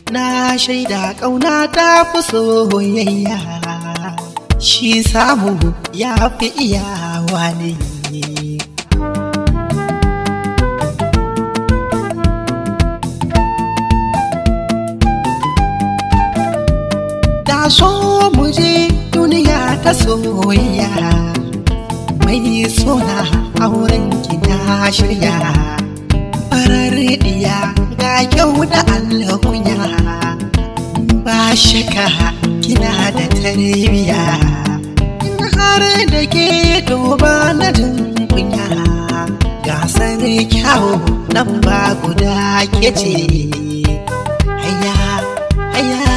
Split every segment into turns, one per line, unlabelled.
na shaida ƙauna ta fi soyayya shi samu ya fi iyawa ne da so mu je duniya ta soyayya mai suna auren ki na shirya farar diya ga kyau da alkunya ba shaka kina da tarbiya har da ke duba na jin kunya gasar kyau nan ba guda ke ce haya haya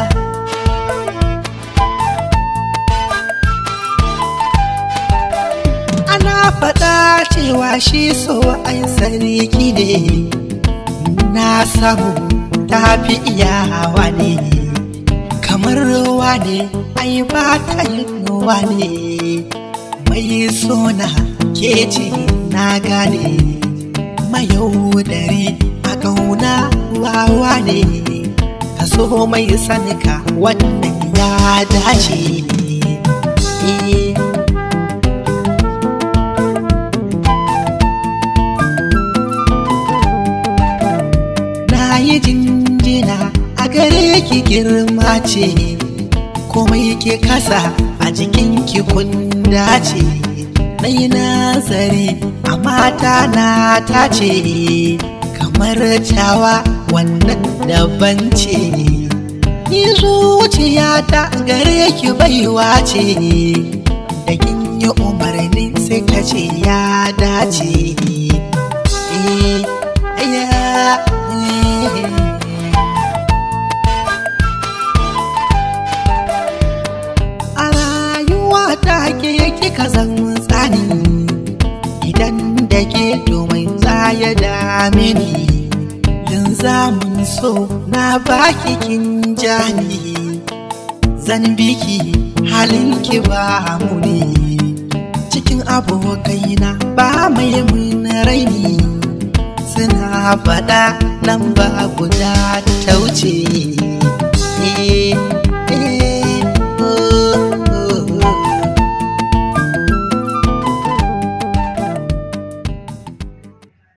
ana faɗa cewa shi so ai sarki ne na samu tafi iyawa ne kamar ruwa ne ai ba ta yin ruwa ne mai sona ke ce na gane mayaudari a ƙauna wawa ne ka so mai sanika wannan ya dace ne yi jinjina a gare ki girma ce komai ke kasa a jikin ki kunda ce ɗai nazari a mata na ta ce kamar cawa wannan daban ce ni zuciyata gare ki baiwa ce da kin yi umarni sai ka ce ya dace eh yeah. A rayuwa ta ke kika zan tsani idan da ke domin ya dame ni zamun so na baki kin jani zan biki halin ki ba muni cikin abokaina ba mai mun raini suna faɗa lamba guda ta wuce